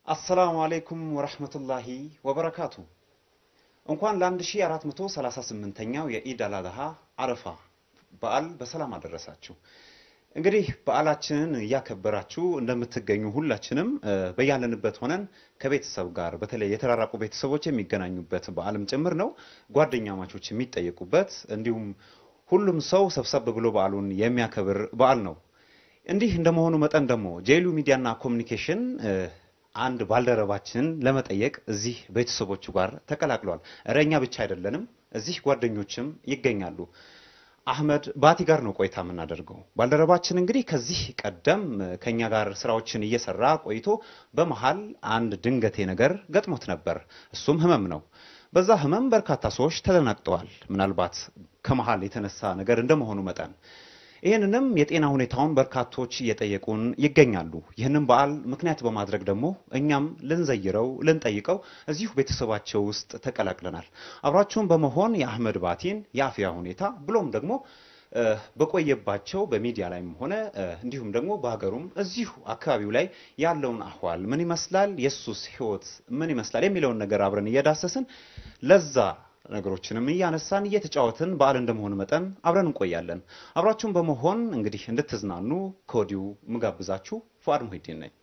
አሰላሙ አለይኩም ወረህመቱላሂ ወበረካቱ። እንኳን ለ1438ኛው የኢድ አል አድሃ አረፋ በዓል በሰላም አደረሳችሁ። እንግዲህ በዓላችንን እያከበራችሁ እንደምትገኙ ሁላችንም በያለንበት ሆነን ከቤተሰብ ጋር በተለይ የተራራቁ ቤተሰቦች የሚገናኙበት በዓልም ጭምር ነው። ጓደኛ ማቾች የሚጠየቁበት እንዲሁም ሁሉም ሰው ሰብሰብ ብሎ በዓሉን የሚያከብር በዓል ነው። እንዲህ እንደመሆኑ መጠን ደግሞ ጄሉ ሚዲያና ኮሚኒኬሽን አንድ ባልደረባችንን ለመጠየቅ እዚህ ቤተሰቦቹ ጋር ተቀላቅሏል። እረ እኛ ብቻ አይደለንም፣ እዚህ ጓደኞችም ይገኛሉ። አህመድ ባቲ ጋር ነው ቆይታ የምናደርገው። ባልደረባችን እንግዲህ ከዚህ ቀደም ከኛ ጋር ስራዎችን እየሰራ ቆይቶ በመሃል አንድ ድንገቴ ነገር ገጥሞት ነበር። እሱም ህመም ነው። በዛ ህመም በርካታ ሰዎች ተደናግጠዋል። ምናልባት ከመሃል የተነሳ ነገር እንደመሆኑ መጠን ይህንንም የጤና ሁኔታውን በርካቶች እየጠየቁን ይገኛሉ። ይህንን በዓል ምክንያት በማድረግ ደግሞ እኛም ልንዘይረው ልንጠይቀው እዚሁ ቤተሰባቸው ውስጥ ተቀላቅለናል። አብራችሁን በመሆን የአህመድ ባቲን የአፍያ ሁኔታ ብሎም ደግሞ በቆየባቸው በሚዲያ ላይም ሆነ እንዲሁም ደግሞ በሀገሩም እዚሁ አካባቢው ላይ ያለውን አህዋል ምን ይመስላል፣ የሱስ ህይወት ምን ይመስላል የሚለውን ነገር አብረን እየዳሰስን ለዛ ነገሮችንም እያነሳን እየተጫወትን በዓል እንደመሆኑ መጠን አብረን እንቆያለን። አብራችሁን በመሆን እንግዲህ እንድትዝናኑ ከወዲሁ ምጋብዛችሁ ፉአድ ሙሂዲን ነኝ።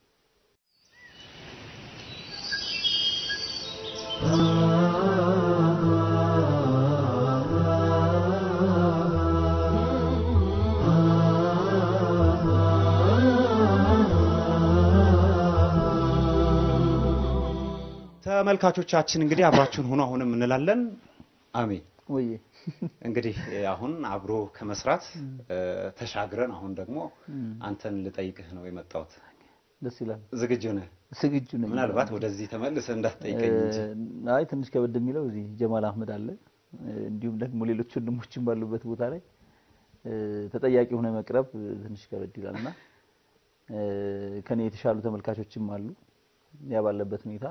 ተመልካቾቻችን እንግዲህ አብራችሁን ሆኖ አሁንም እንላለን አሜን። ወይ እንግዲህ አሁን አብሮ ከመስራት ተሻግረን አሁን ደግሞ አንተን ልጠይቅህ ነው የመጣሁት። ደስ ይላል። ዝግጁ ነህ? ዝግጁ ነኝ። ምናልባት ወደዚህ ተመልሰህ እንዳትጠይቀኝ እንጂ። አይ ትንሽ ከበድ የሚለው እዚህ ጀማል አህመድ አለ፣ እንዲሁም ደግሞ ሌሎች ወንድሞችም ባሉበት ቦታ ላይ ተጠያቂ ሆነ መቅረብ ትንሽ ከበድ ይላልና ከኔ የተሻሉ ተመልካቾችም አሉ። ያ ባለበት ሁኔታ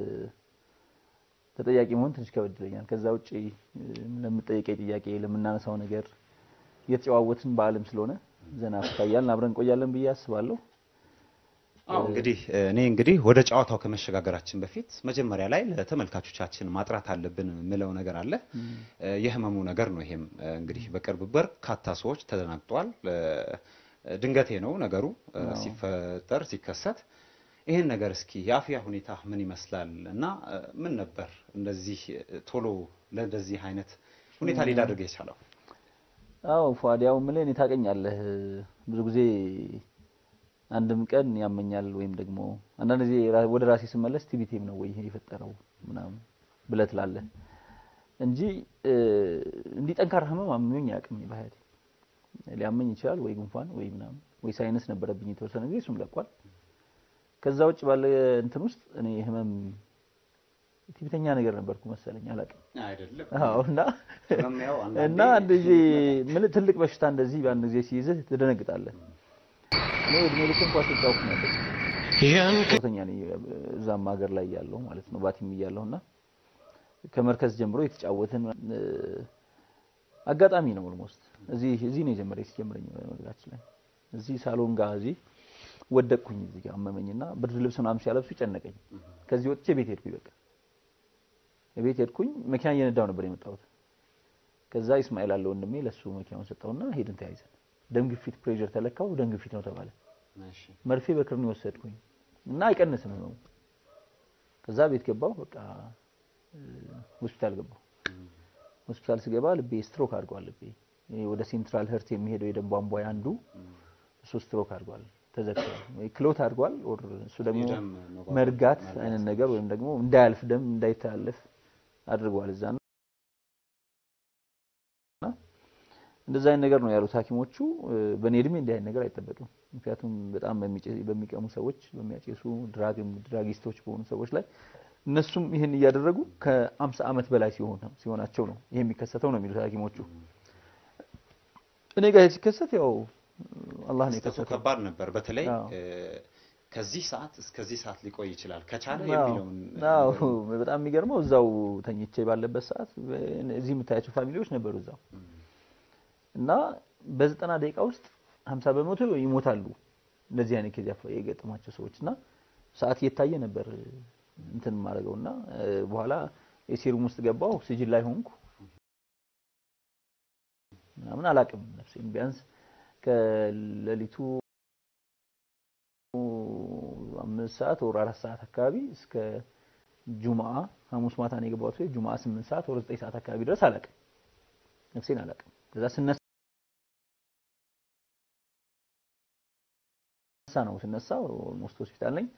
ተጠያቂ መሆን ትንሽ ከበድ ይለኛል። ከዛ ውጪ ለምጠይቀኝ ጥያቄ ለምናነሳው ነገር እየተጨዋወትን በዓልም ስለሆነ ዘና ፈታ እያልን አብረን እንቆያለን ብዬ አስባለሁ። አዎ እንግዲህ እኔ እንግዲህ ወደ ጨዋታው ከመሸጋገራችን በፊት መጀመሪያ ላይ ለተመልካቾቻችን ማጥራት አለብን የምለው ነገር አለ። የህመሙ ነገር ነው። ይሄም እንግዲህ በቅርብ በርካታ ሰዎች ተደናግጠዋል። ድንገቴ ነው ነገሩ ሲፈጠር ሲከሰት ይህን ነገር እስኪ የአፍያ ሁኔታ ምን ይመስላል እና ምን ነበር እንደዚህ ቶሎ ለእንደዚህ አይነት ሁኔታ ሊዳርግ የቻለው? አዎ ፏድ፣ ያው የምልህ እኔ ታውቀኛለህ፣ ብዙ ጊዜ አንድም ቀን ያመኛል ወይም ደግሞ አንዳንድ ጊዜ ወደ ራሴ ስመለስ ቲቪቴም ነው ወይ ይሄ የፈጠረው ምናምን ብለህ ትላለህ እንጂ እንዲህ ጠንካራ ህመም አምኞኝ አያውቅም። ባህሪ ሊያመኝ ይችላል ወይ ጉንፋን ወይ ምናምን ወይ ሳይነስ ነበረብኝ የተወሰነ ጊዜ እሱም ለቋል። ከዛ ውጭ ባለ እንትን ውስጥ እኔ ህመም ቲቪተኛ ነገር ነበርኩ መሰለኝ አላውቅም። አይደለም አዎ እና እና አንድ ጊዜ ምን ትልቅ በሽታ እንደዚህ በአንድ ጊዜ ሲይዝህ ትደነግጣለህ። እኔ እድሜ ልክ እንኳን ስጫወት ነበር ሶስተኛ ነኝ እዛም ሀገር ላይ ያለው ማለት ነው ባቲም እያለሁ እና ከመርከዝ ጀምሮ የተጫወትን አጋጣሚ ነው ኦልሞስት እዚህ እዚህ ነው የጀመረኝ ሲጀምረኝ መግዛችን ላይ እዚህ ሳሎን ጋር እዚህ ወደቅኩኝ እዚህ ጋር አመመኝና ብርድ ልብስ ምናምን ሲያለብሱ ጨነቀኝ። ከዚህ ወጥቼ ቤት ሄድኩኝ። በቃ ቤት ሄድኩኝ። መኪና እየነዳው ነበር የመጣሁት። ከዛ ኢስማኤል አለ ወንድሜ፣ ለሱ መኪናውን ሰጠውና ሄድን ተያይዘን። ደም ግፊት ፕሬሸር ተለካው፣ ደም ግፊት ነው ተባለ። መርፌ በክርኒ ወሰድኩኝ እና አይቀንስም ህመሙ። ከዛ ቤት ገባው፣ በቃ ሆስፒታል ገባው። ሆስፒታል ስገባ ልቤ ስትሮክ አድርጓል። ልቤ ወደ ሴንትራል ህርት የሚሄደው የደም ቧንቧ አንዱ እሱ ስትሮክ አድርጓል ተዘግቷል ወይ ክሎት አድርጓል። ኦር እሱ ደግሞ መርጋት አይነት ነገር ወይም ደግሞ እንዳያልፍ ደም እንዳይተላለፍ አድርጓል። እዛ ነው እንደዛ አይነት ነገር ነው ያሉት ሐኪሞቹ። በእኔ እድሜ እንዲህ አይነት ነገር አይጠበቅም። ምክንያቱም በጣም በሚቀሙ ሰዎች፣ በሚያጨሱ ድራግ ድራጊስቶች በሆኑ ሰዎች ላይ እነሱም ይህን እያደረጉ ከአምሳ ዓመት በላይ ሲሆን ሲሆናቸው ነው ይሄ የሚከሰተው ነው የሚሉት ሐኪሞቹ። እኔ ጋር ሲከሰት ያው አላህ ነው የከሰተው። ከባድ ነበር። በተለይ ከዚህ ሰዓት እስከዚህ ሰዓት ሊቆይ ይችላል ከቻለ የሚለውን አዎ፣ በጣም የሚገርመው እዛው ተኝቼ ባለበት ሰዓት እዚህ የምታያቸው ፋሚሊዎች ነበሩ እዛው እና በዘጠና ደቂቃ ውስጥ ሀምሳ በመቶ ይሞታሉ እንደዚህ አይነት ኬዝ የገጠማቸው ሰዎች እና ሰዓት እየታየ ነበር እንትን ማድረገውና በኋላ የሴሩም ውስጥ ገባው ኦክሲጅን ላይ ሆንኩ ምናምን አላቅም ነፍሴን ቢያንስ ከሌሊቱ አምስት ሰዓት ወር አራት ሰዓት አካባቢ እስከ ጁምአ ሐሙስ ማታ ነው የገባሁት ወይ ጁምአ ስምንት ሰዓት ወር ዘጠኝ ሰዓት አካባቢ ድረስ አላቅም ነፍሴን አላቅም ከዛ ስነሳ ነው ስነሳ ኦልሞስት ሆስፒታል ነኝ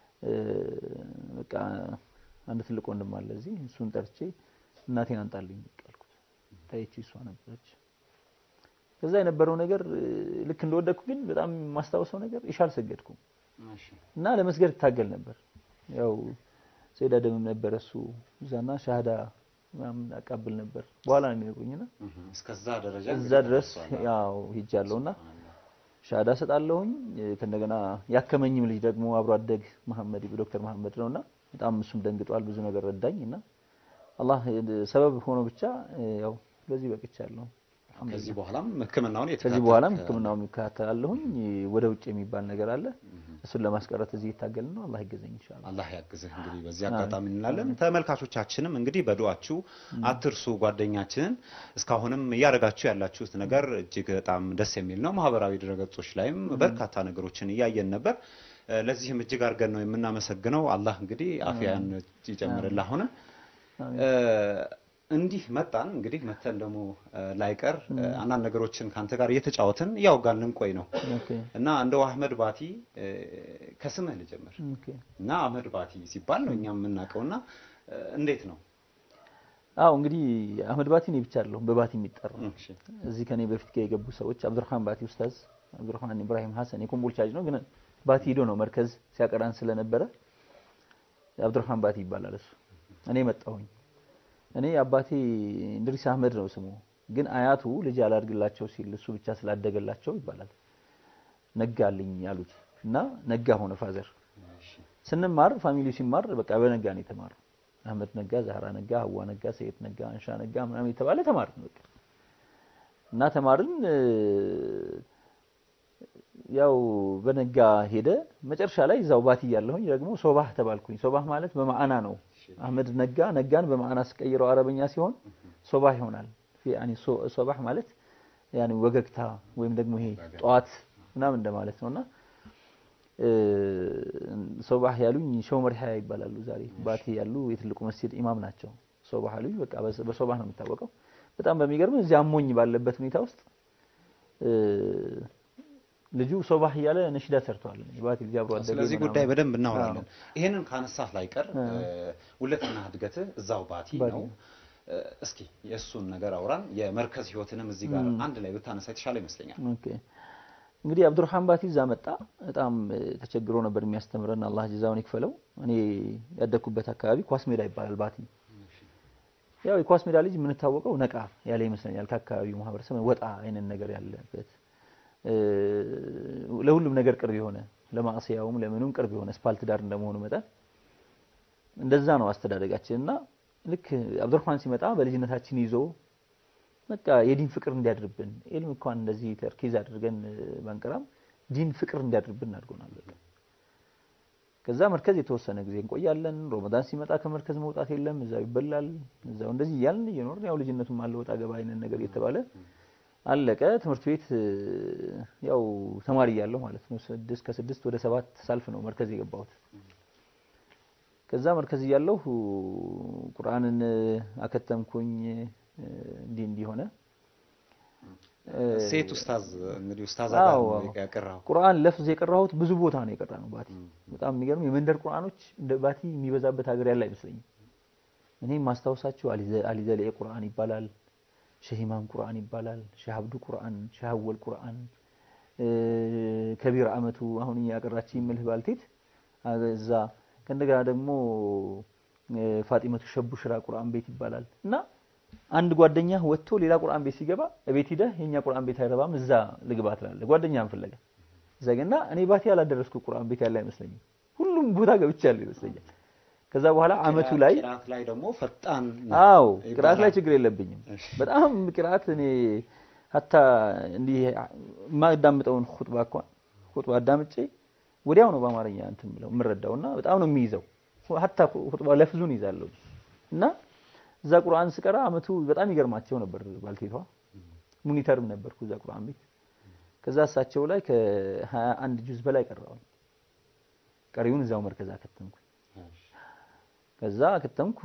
በቃ አንድ ትልቅ ወንድም አለ እዚህ እሱን ጠርቼ እናቴን አንጣልኝ አልኩት ታይቺ እሷ ነበረች ከዛ የነበረው ነገር ልክ እንደወደኩ ግን በጣም የማስታውሰው ነገር ኢሻ አልሰገድኩም እና ለመስገድ እታገል ነበር ያው ሰይድ አደምም ነበር እሱ እዛና ሻሃዳ ምናምን አቃብል ነበር በኋላ ነው የሚነግሩኝና እስከዛ ደረጃ እዛ ድረስ ያው ሂጃለሁና ሻሃዳ ሰጣለሁኝ ከእንደገና ያከመኝም ልጅ ደግሞ አብሮ አደግ መሐመድ ዶክተር መሐመድ ነውና በጣም እሱም ደንግጧል ብዙ ነገር ረዳኝ እና አላህ ሰበብ ሆኖ ብቻ ያው ለዚህ በቅቻለሁ ከዚህ በኋላም ህክምናውን ከዚህ በኋላም ህክምናውን ይከታተላለሁኝ ወደ ውጭ የሚባል ነገር አለ እሱን ለማስቀረት እዚህ የታገልን ነው አላህ ይገዘኝ ኢንሻአላህ አላህ ያግዝህ እንግዲህ በዚህ አጋጣሚ እንላለን ተመልካቾቻችንም እንግዲህ በዱአችሁ አትርሱ ጓደኛችንን እስካሁንም እያደረጋችሁ ያላችሁት ነገር እጅግ በጣም ደስ የሚል ነው ማህበራዊ ድረገጾች ላይም በርካታ ነገሮችን እያየን ነበር ለዚህም እጅግ አድርገን ነው የምናመሰግነው አላህ እንግዲህ አፍያን ይጨምርልህ አሁን እንዲህ መጣን እንግዲህ መተን ደግሞ ላይቀር አንዳንድ ነገሮችን ካንተ ጋር እየተጫወትን እያወጋን ልንቆይ ነው እና እንደው አህመድ ባቲ ከስምህ ልጀምር እና አህመድ ባቲ ሲባል ነው እኛ የምናውቀው እና እንዴት ነው አዎ እንግዲህ አህመድ ባቲ እኔ ብቻ አይደለሁም በባቲ የሚጠራ እዚህ ከኔ በፊት የገቡ ሰዎች አብዱራህማን ባቲ ኡስታዝ አብዱራህማን ኢብራሂም ሐሰን የኮምቦልቻ ልጅ ነው ግን ባቲ ሂዶ ነው መርከዝ ሲያቀራን ስለነበረ አብዱራህማን ባቲ ይባላል እሱ እኔ መጣሁኝ እኔ አባቴ እንድሪስ አህመድ ነው ስሙ ግን አያቱ ልጅ አላድግላቸው ሲል እሱ ብቻ ስላደገላቸው ይባላል ነጋልኝ ያሉት እና ነጋ ሆነ ፋዘር ስንማር ፋሚሊ ሲማር በቃ በነጋ ነው የተማረው አህመድ ነጋ ዛህራ ነጋ ሀዋ ነጋ ሰይድ ነጋ አንሻ ነጋ ምናምን የተባለ ተማርን በቃ እና ተማርን ያው በነጋ ሄደ መጨረሻ ላይ እዛው ባቲ ያለሁኝ ደግሞ ሶባህ ተባልኩኝ ሶባህ ማለት በማዕና ነው አህመድ ነጋ ነጋን በማዕና ስቀይረው አረበኛ ሲሆን ሶባህ ይሆናል ያኒ ሶባህ ማለት ያኒ ወገግታ ወይም ደግሞ ይሄ ጠዋት ምናምን እንደማለት ነውና ሶባህ ያሉኝ ሸው መርሃያ ይባላሉ ዛሬ ባቲ ያሉ የትልቁ መስጂድ ኢማም ናቸው ሶባህ አሉኝ በቃ በሶባህ ነው የሚታወቀው በጣም በሚገርም እዚያ አሞኝ ባለበት ሁኔታ ውስጥ ልጁ ሶባህ እያለ ነሽዳ ሰርቷል። ባቲ ልጅ አብሮ አደገ። ስለዚህ ጉዳይ በደንብ እናወራለን። ይሄንን ካነሳህ ላይ ቀር ውለትና እድገትህ እዛው ባቲ ነው። እስኪ የእሱን ነገር አውራን፣ የመርከዝ ህይወትንም እዚህ ጋር አንድ ላይ ብታነሳ የተሻለ ይመስለኛል። ኦኬ እንግዲህ አብዱራህማን ባቲ እዛ መጣ። በጣም ተቸግሮ ነበር የሚያስተምረን፣ አላህ ጀዛውን ይክፈለው። እኔ ያደግኩበት አካባቢ ኳስ ሜዳ ይባላል ባቲ። ያው የኳስ ሜዳ ልጅ የምንታወቀው ነቃ ያለ ይመስለኛል ከአካባቢው ማህበረሰብ ወጣ አይነት ነገር ያለበት ለሁሉም ነገር ቅርብ የሆነ ለማዕሲያውም ለምኑም ቅርብ የሆነ ስፓልት ዳር እንደመሆኑ መጠን እንደዛ ነው አስተዳደጋችን እና ልክ አብዱራህማን ሲመጣ በልጅነታችን ይዞ በቃ የዲን ፍቅር እንዲያድርብን ኢልም እንኳን እንደዚህ ተርኪዝ አድርገን ባንቀራም ዲን ፍቅር እንዲያድርብን አድርጎናል። በቃ ከዛ መርከዝ የተወሰነ ጊዜ እንቆያለን። ሮመዳን ሲመጣ ከመርከዝ መውጣት የለም፣ እዛው ይበላል፣ እዛው እንደዚህ እያልን እየኖርን ያው ልጅነቱም አለ ወጣ ገባ አይነት ነገር እየተባለ አለቀ። ትምህርት ቤት ያው ተማሪ እያለሁ ማለት ነው ስድስት ከስድስት ወደ ሰባት ሳልፍ ነው መርከዝ የገባሁት። ከዛ መርከዝ እያለሁ ቁርአንን አከተምኩኝ። እንዲህ እንዲህ ሆነ። ሴት ኡስታዝ እንግዲህ ኡስታዝ አዎ ያቀራው ቁርአን ለፍዝ የቀራሁት ብዙ ቦታ ነው የቀራ ነው ባቲ። በጣም የሚገርም የመንደር ቁርአኖች እንደ ባቲ የሚበዛበት ሀገር ያለ አይመስለኝም። እኔ ማስታወሳችሁ አሊ ዘልኤ ቁርአን ይባላል ሼህ ኢማም ቁርአን ይባላል። ሼህ አብዱ ቁርአን፣ ሼህ አወል ቁርአን፣ ከቢር አመቱ አሁን ያቀራች ይምልህ ባልቴት እዛ ከእንደገና ደግሞ ፋጢመቱ ሸቡ ሽራ ቁርአን ቤት ይባላል እና አንድ ጓደኛ ወጥቶ ሌላ ቁርአን ቤት ሲገባ ቤት ሂደህ የኛ ቁርአን ቤት አይረባም እዛ ልግባ ትላለህ። ጓደኛህን ፍለጋ እዛ እና እኔ ባቲ ያላደረስኩ ቁርአን ቤት ያለ አይመስለኝም። ሁሉም ቦታ ገብቻለሁ ይመስለኛል። ከዛ በኋላ አመቱ ላይ ቅራት ላይ ደግሞ ፈጣን አዎ ቅራት ላይ ችግር የለብኝም። በጣም ቅራት እኔ ሀታ እንዲህ የማዳምጠውን ኹጥባ እንኳን ኹጥባ አዳምጬ ወዲያው ነው በአማርኛ እንትን የምለው የምረዳው እና በጣም ነው የሚይዘው። ሀታ ኹጥባ ለፍዙን ይዛለሁ እና እዛ ቁርአን ስቀራ አመቱ በጣም ይገርማቸው ነበር። ባልቴቷ ሙኒተርም ነበርኩ እዛ ቁርአን ቤት። ከዛ እሳቸው ላይ ከሀያ አንድ ጁዝ በላይ ቀራሁኝ። ቀሪውን እዛው መርከዝ አከተምኩ። ከዛ አከተምኩ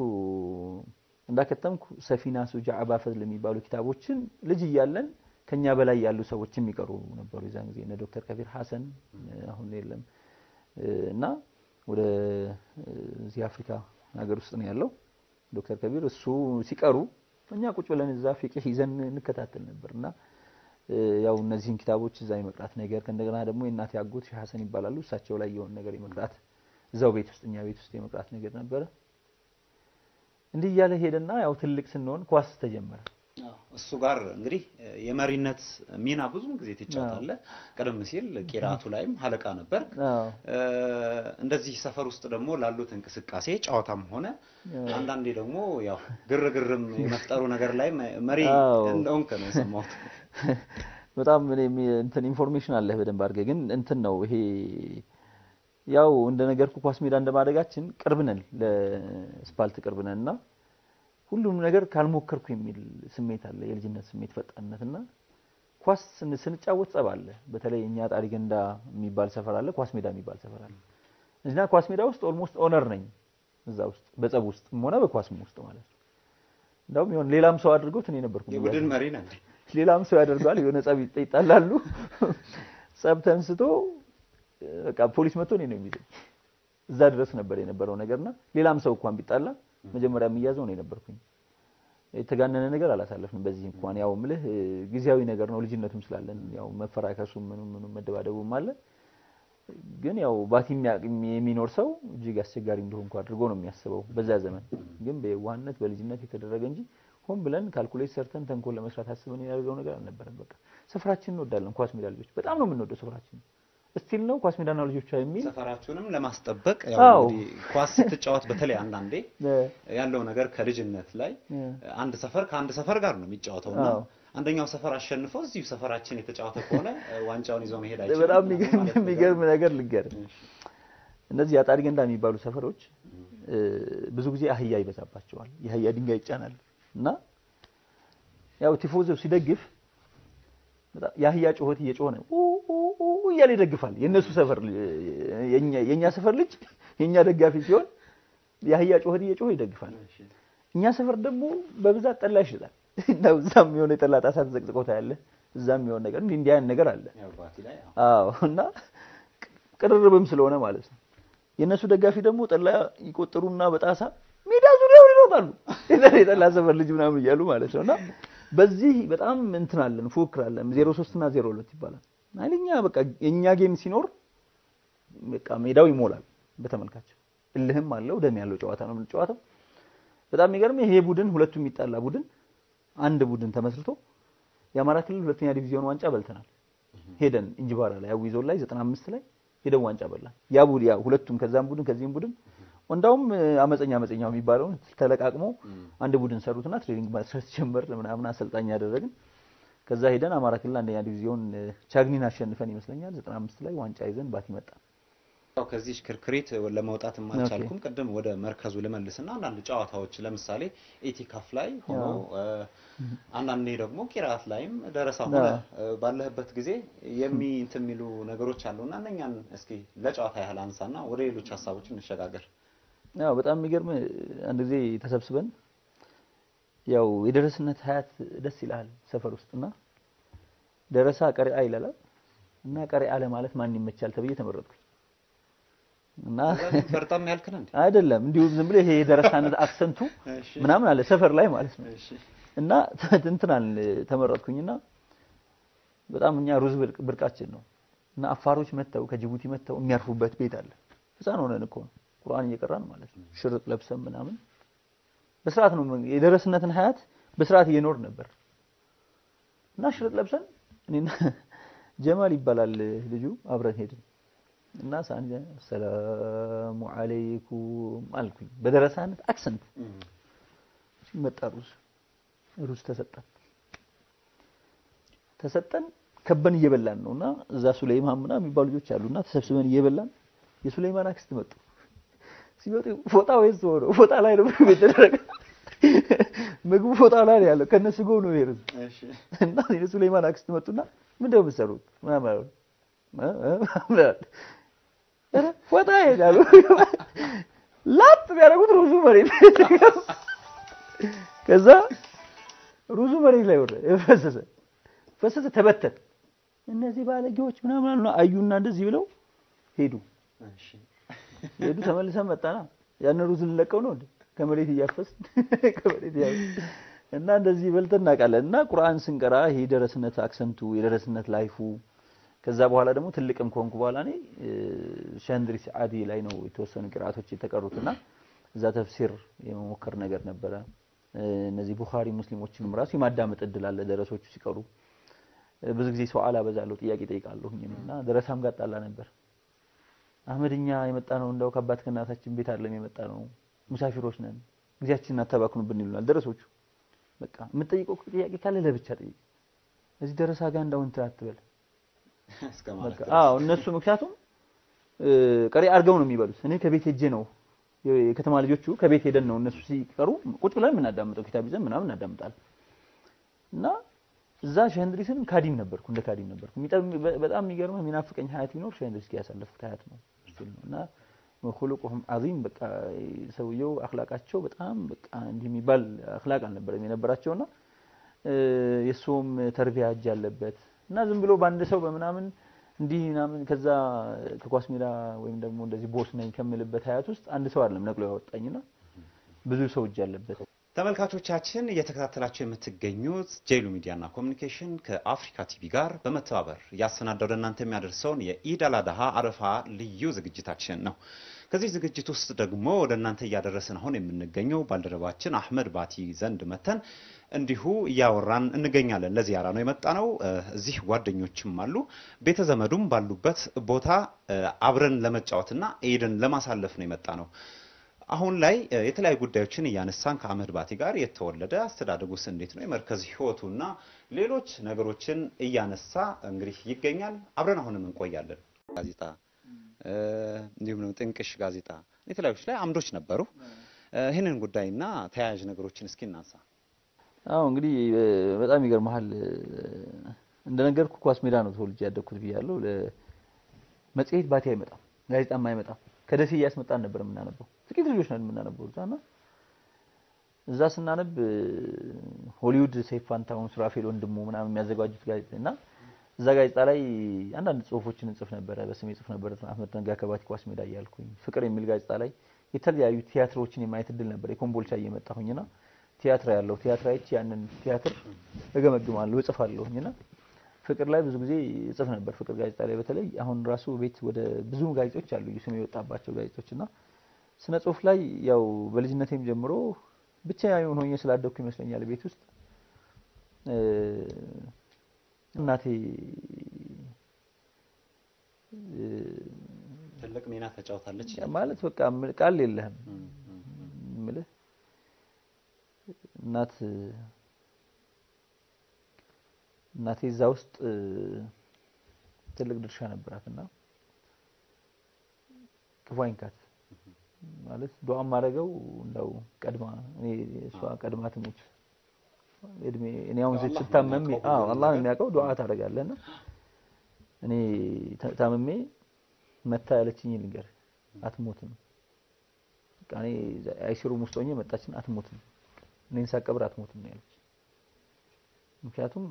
እንዳከተምኩ ሰፊና ሱጃ አባፈዝ የሚባሉ ኪታቦችን ልጅ እያለን ከኛ በላይ ያሉ ሰዎች የሚቀሩ ነበሩ። የዛን ጊዜ እነ ዶክተር ከቢር ሐሰን አሁን የለም እና ወደ እዚህ አፍሪካ ሀገር ውስጥ ነው ያለው ዶክተር ከቢር እሱ ሲቀሩ እኛ ቁጭ ብለን እዛ ፊቅህ ይዘን እንከታተል ነበር እና ያው እነዚህን ኪታቦች እዛ የመቅራት ነገር ከእንደገና ደግሞ የእናቴ አጎት ሼህ ሐሰን ይባላሉ እሳቸው ላይ የሆነ ነገር የመቅራት እዛው ቤት ውስጥ እኛ ቤት ውስጥ የመቅራት ነገር ነበረ። እንዲህ እያለ ሄደና ያው ትልቅ ስንሆን ኳስ ተጀመረ። እሱ ጋር እንግዲህ የመሪነት ሚና ብዙ ጊዜ ትጫወታለህ። ቀደም ሲል ቂራቱ ላይም ሀለቃ ነበር። እንደዚህ ሰፈር ውስጥ ደግሞ ላሉት እንቅስቃሴ ጨዋታም ሆነ አንዳንዴ ደግሞ ያው ግርግርም የመፍጠሩ ነገር ላይ መሪ እንደሆንክ ነው የሰማሁት። በጣም እኔ እንትን ኢንፎርሜሽን አለህ በደንብ አድርገህ ግን እንትን ነው ይሄ ያው እንደ ነገርኩ ኳስ ሜዳ እንደማደጋችን ቅርብ ነን፣ ለስፓልት ቅርብ ነን እና ሁሉም ነገር ካልሞከርኩ የሚል ስሜት አለ፣ የልጅነት ስሜት ፈጣንነት እና ኳስ ስንጫወት ጸብ አለ። በተለይ እኛ ጣሪ ገንዳ የሚባል ሰፈር አለ፣ ኳስ ሜዳ የሚባል ሰፈር አለ እና ኳስ ሜዳ ውስጥ ኦልሞስት ኦነር ነኝ እዛ ውስጥ በጸብ ውስጥ ሆነ በኳስም ውስጥ ማለት ነው። እንደውም የሆነ ሌላም ሰው አድርጎት እኔ ነበርኩ የቡድን መሪ ነህ። ሌላም ሰው ያደርገዋል። የሆነ ጸብ ይጣላሉ። ጸብ ተንስቶ በቃ ፖሊስ መጥቶ እኔ ነው የሚይዘኝ። እዛ ድረስ ነበር የነበረው ነገርና ሌላም ሰው እንኳን ቢጣላ መጀመሪያ የሚያዘው ነው የነበርኩኝ። የተጋነነ ነገር አላሳለፍንም። በዚህ እንኳን ያው ምልህ ጊዜያዊ ነገር ነው፣ ልጅነቱም ስላለን ያው መፈራከሱም ምኑ ምኑ መደባደቡም አለ። ግን ያው ባቲ የሚኖር ሰው እጅግ አስቸጋሪ እንደሆንኩ አድርጎ ነው የሚያስበው በዛ ዘመን። ግን በየዋህነት በልጅነት የተደረገ እንጂ ሆን ብለን ካልኩሌት ሰርተን ተንኮል ለመስራት አስበን ያደርገው ነገር አልነበረም። በቃ ስፍራችን እንወዳለን። ኳስ ሜዳ ልጆች በጣም ነው የምንወደው ስፍራችን ስቲል ነው ኳስ ሜዳና ልጆቿ የሚል ሰፈራችሁንም ለማስጠበቅ ያው እንግዲህ ኳስ ስትጫወት በተለይ አንዳንዴ ያለው ነገር ከልጅነት ላይ አንድ ሰፈር ከአንድ ሰፈር ጋር ነው የሚጫወተውና አንደኛው ሰፈር አሸንፎ እዚሁ ሰፈራችን የተጫወተ ከሆነ ዋንጫውን ይዞ መሄድ አይችልም። በጣም የሚገርም ነገር ልንገር። እነዚህ አጣሪ ገንዳ የሚባሉ ሰፈሮች ብዙ ጊዜ አህያ ይበዛባቸዋል። የአህያ ድንጋይ ይጫናል እና ያው ቲፎዞ ሲደግፍ የአህያ ጩኸት እየጮኸ ነው እያለ ይደግፋል። የእነሱ ሰፈር የእኛ ሰፈር ልጅ የእኛ ደጋፊ ሲሆን የአህያ ጩኸት እየጮኸ ይደግፋል። እኛ ሰፈር ደግሞ በብዛት ጠላ ይሸጣል። እዛም የሆነ የጠላ ጣሳ ተዘቅዝቆ ታያለህ። እዛም የሆነ ነገር እንዲህ እንዲህ አይነት ነገር አለ። አዎ እና ቅርርብም ስለሆነ ማለት ነው። የእነሱ ደጋፊ ደግሞ ጠላ ይቆጥሩና በጣሳ ሜዳ ዙሪያውን ይሮጣሉ። የጠላ ሰፈር ልጅ ምናምን እያሉ ማለት ነው እና በዚህ በጣም እንትን አለን ፉክክር አለን። ዜሮ ሶስት እና ዜሮ ሁለት ይባላል። ኃይለኛ በቃ የኛ ጌም ሲኖር በቃ ሜዳው ይሞላል በተመልካች እልህም አለው ደም ያለው ጨዋታ ነው የምንጨዋተው። በጣም የሚገርም ይሄ ቡድን ሁለቱ የሚጣላ ቡድን አንድ ቡድን ተመስርቶ የአማራ ክልል ሁለተኛ ዲቪዚዮን ዋንጫ በልተናል። ሄደን እንጅባራ ላይ አዊ ዞን ላይ 95 ላይ ሄደን ዋንጫ በላን። ያ ቡድን ያ ሁለቱም ከዛም ቡድን ከዚህም ቡድን እንዳውም አመፀኛ አመፀኛው የሚባለውን ተለቃቅሞ አንድ ቡድን ሰሩትና ትሬኒንግ መስራት ጀመር ምናምን አሰልጣኝ ያደረግን ከዛ ሄደን አማራ ክልል አንደኛ ዲቪዚዮን ቻግኒን አሸንፈን ይመስለኛል 95 ላይ ዋንጫ ይዘን ባቲ መጣ። ያው ከዚህ ሽክርክሪት ለመውጣት አልቻልኩም። ቅድም ወደ መርከዙ ልመልስና አንዳንድ ጨዋታዎች ለምሳሌ ኢቲካፍ ላይ ሆኖ አንዳንዴ ደግሞ ቂራት ላይም ደረሳ ሆነ ባለህበት ጊዜ የሚ እንትን የሚሉ ነገሮች አሉና እነኛን እስኪ ለጨዋታ ያህል አንሳና ወደ ሌሎች ሀሳቦች እንሸጋገር። ያው በጣም የሚገርም አንድ ጊዜ ተሰብስበን ያው የደረስነት ሀያት ደስ ይላል ሰፈር ውስጥና ደረሳ ቀሪአ ይላል እና ቀሪአ ለማለት ማን ይመቻል ተብዬ ተመረጥኩኝ። እና ፈርጣም ያልክን እንዴ? አይደለም እንዲሁ ዝም ብሎ ይሄ የደረሳነት አክሰንቱ ምናምን አለ ሰፈር ላይ ማለት ነው። እና እንትናል ተመረጥኩኝና በጣም እኛ ሩዝ ብርቃችን ነው እና አፋሮች መተው ከጅቡቲ መተው የሚያርፉበት ቤት አለ። ህፃን ሆነን እኮ ነው ቁርአን እየቀራን ማለት ነው። ሽርጥ ለብሰን ምናምን በስርዓት ነው የደረስነትን ሀያት በስርዓት እየኖር ነበር እና ሽርጥ ለብሰን እኔና ጀማል ይባላል ልጁ አብረን ሄድን እና ሳን ሰላሙ አለይኩም አልኩኝ በደረሳነት አክሰንት መጣ ሩዝ ሩዝ ተሰጠን ተሰጠን ከበን እየበላን ነው እና እዛ ሱለይማን ምናምን የሚባሉ ልጆች አሉና ተሰብስበን እየበላን የሱለይማን አክስት መጡ። ሲመጡ ፎጣ ወይስ ሆኖ ፎጣ ላይ ነው ምግብ የተደረገ ምግቡ ፎጣ ላይ ነው ያለው ከነሱ ጎን ነው ይሄ እና የሱለይማን አክስት መጡና ምንድነው የምትሰሩት ምናምን አሉ ኧረ ፎጣ ይሄዳሉ ላጥ ቢያደርጉት ሩዙ መሬት ከዛ ሩዙ መሬት ላይ ወረደ ፈሰሰ ፈሰሰ ተበተን እነዚህ ባለጌዎች ምናምን አሉ አዩና እንደዚህ ብለው ሄዱ ሄዱ ተመልሰን መጣና ያን ሩዝ ልንለቀው ነው እንዴ ከመሬት እያፈስ ከመሬት እያፈስ እና እንደዚህ በልተን እናውቃለን እና ቁርአን ስንቀራ ይሄ የደረስነት አክሰንቱ የደረስነት ላይፉ ከዛ በኋላ ደግሞ ትልቅም ከሆንኩ በኋላ እኔ ሸንድሪ ሰዓዲ ላይ ነው የተወሰኑ ቅርአቶች የተቀሩትና እዛ ተፍሲር የመሞከር ነገር ነበረ። እነዚህ ቡኻሪ ሙስሊሞችንም ራሱ የማዳመጥ እድል አለ። ደረሶቹ ሲቀሩ ብዙ ጊዜ ሰዋል አበዛለሁ፣ ጥያቄ ጠይቃለሁኝ እና ደረሳም ጋር ጣላ ነበር። አህመድኛ የመጣ ነው እንደው ከአባት ከእናታችን ቤት አይደለም የመጣ ነው፣ ሙሳፊሮች ነን፣ ጊዜያችንን አታባክኑብን ይሉናል ደረሶቹ። በቃ የምትጠይቀው ጥያቄ ካለ ለብቻ ጠይቅ፣ እዚህ ደረሳ ጋር እንዳው እንትን አትበል አዎ እነሱ ምክንያቱም ቀሪ አድርገው ነው የሚበሉት። እኔ ከቤት ሄጄ ነው የከተማ ልጆቹ ከቤት ሄደን ነው እነሱ ሲቀሩ ቁጭ ብለን የምናዳምጠው ኪታብ ይዘን ምናምን እናዳምጣለን። እና እዛ ሸህንድሪስን ካዲም ነበርኩ እንደ ካዲም ነበርኩ። በጣም የሚገርመው የሚናፍቀኝ ሀያት ቢኖር ሸህንድሪስ ጋር ያሳለፍኩት ሀያት ነው እና ሁሉቁሁም አዚም በቃ ሰውየው አክላቃቸው በጣም በቃ እንዲህ የሚባል አክላቅ አልነበረም የነበራቸውና የእሱም ተርቢያ እጅ አለበት እና ዝም ብሎ በአንድ ሰው በምናምን እንዲህ ምናምን ከዛ ከኳስ ሜዳ ወይም ደግሞ እንደዚህ ቦስ ነኝ ከምልበት ሀያት ውስጥ አንድ ሰው አይደለም ነቅሎ ያወጣኝና ብዙ ሰው እጅ አለበት። ተመልካቾቻችን እየተከታተላችሁ የምትገኙት ጄሉ ሚዲያና ኮሚኒኬሽን ከአፍሪካ ቲቪ ጋር በመተባበር እያሰናዳው ወደ እናንተ የሚያደርሰውን የኢድ አል አድሃ አረፋ ልዩ ዝግጅታችን ነው። ከዚህ ዝግጅት ውስጥ ደግሞ ወደ እናንተ እያደረስን አሁን የምንገኘው ባልደረባችን አህመድ ባቲ ዘንድ መተን እንዲሁ እያወራን እንገኛለን። ለዚያራ ነው የመጣ ነው። እዚህ ጓደኞችም አሉ፣ ቤተ ዘመዱም ባሉበት ቦታ አብረን ለመጫወትና ኢድን ለማሳለፍ ነው የመጣ ነው። አሁን ላይ የተለያዩ ጉዳዮችን እያነሳን ከአህመድ ባቲ ጋር የተወለደ አስተዳደጉስ እንዴት ነው የመርከዝ ህይወቱና ሌሎች ነገሮችን እያነሳ እንግዲህ ይገኛል። አብረን አሁንም እንቆያለን። ጋዜጣ እንዲሁም ደግሞ ጥንቅሽ ጋዜጣ የተለያዩች ላይ አምዶች ነበሩ። ይህንን ጉዳይና ተያያዥ ነገሮችን እስኪ እናንሳ። አዎ እንግዲህ በጣም ይገርመሃል። እንደነገርኩ ኳስ ሜዳ ነው ተወልጄ ያደግኩት ብያለሁ። መጽሔት ባቲ አይመጣም፣ ጋዜጣም አይመጣም። ከደሴ እያስመጣን ነበር የምናነበው። ጥቂት ልጆች ነን የምናነበው እዛ እና እዛ ስናነብ ሆሊውድ ሰይፉ ፋንታሁን፣ ሱራፌል ወንድሙ ምናምን የሚያዘጋጁት ጋዜጣ እና እዛ ጋዜጣ ላይ አንዳንድ ጽሁፎችን እንጽፍ ነበረ። በስሜ ጽፍ ነበረ። አህመድ ነጋ ከባቲ ኳስ ሜዳ እያልኩኝ ፍቅር የሚል ጋዜጣ ላይ የተለያዩ ቲያትሮችን የማየት እድል ነበር። የኮምቦልቻ እየመጣሁኝና ቲያትር ያለው ቲያትር አይቼ ያንን ቲያትር እገመግማለሁ እጽፋለሁኝና ፍቅር ላይ ብዙ ጊዜ እጽፍ ነበር። ፍቅር ጋዜጣ ላይ በተለይ አሁን ራሱ ቤት ወደ ብዙ ጋዜጦች አሉ ስም የወጣባቸው ጋዜጦች እና ስነ ጽሁፍ ላይ ያው በልጅነቴም ጀምሮ ብቻ የሆን ሆኜ ስላደግኩ ይመስለኛል ቤት ውስጥ እናቴ ትልቅ ሚና ተጫውታለች ማለት በቃ ቃል የለህም ምልህ እናት እናቴ እዛ ውስጥ ትልቅ ድርሻ ነበራት እና ክፉ አይንካት ማለት ዱዓ ማድረገው እንደው ቀድማ እኔ እሷ ቀድማ ትሙት እድሜ እኔ አሁን ስታመም አዎ አላህ ነው የሚያውቀው ዱዓ ታደርጋለህና እኔ ታመሜ መታ ያለችኝ ልንገር አትሞትም በቃ እኔ አይሲሩም ውስጥ ሆኜ መጣችን አትሞትም እኔን ሳቀብር አትሞትም ነው ያለች ምክንያቱም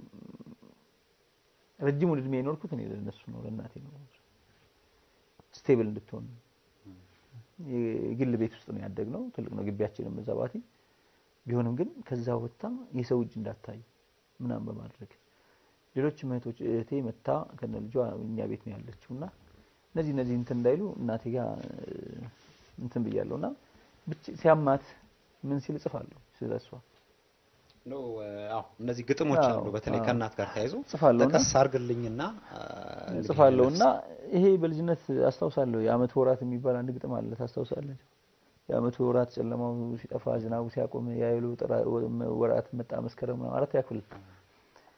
ረጅሙን እድሜ የኖርኩት እኔ ለነሱ ነው ለእናቴ ነው ስቴብል እንድትሆን የግል ቤት ውስጥ ነው ያደግነው ትልቅ ነው ግቢያችንም እዛ ባቲ ቢሆንም ግን ከዛ ወጥታ የሰው እጅ እንዳታይ ምናምን በማድረግ ሌሎች እህቶች እህቴ መታ ከነ ልጇ እኛ ቤት ነው ያለችው እና እነዚህ እነዚህ እንትን እንዳይሉ እናቴ ጋር እንትን ብያለሁ እና ሲያማት ምን ሲል እጽፋለሁ ስለሷ ነው አዎ እነዚህ ግጥሞች አሉ በተለይ ከእናት ጋር ተያይዞ እጽፋለሁ እና ጠቀስ አድርግልኝና እጽፋለሁ እና ይሄ በልጅነት አስታውሳለሁ የአመት ወራት የሚባል አንድ ግጥም አለ ታስታውሳለህ የአመቱ ወራት ጨለማው ሲጠፋ ዝናቡ ሲያቆም የአይሉ ወራት መጣ መስከረም ነው አራት ያክፍል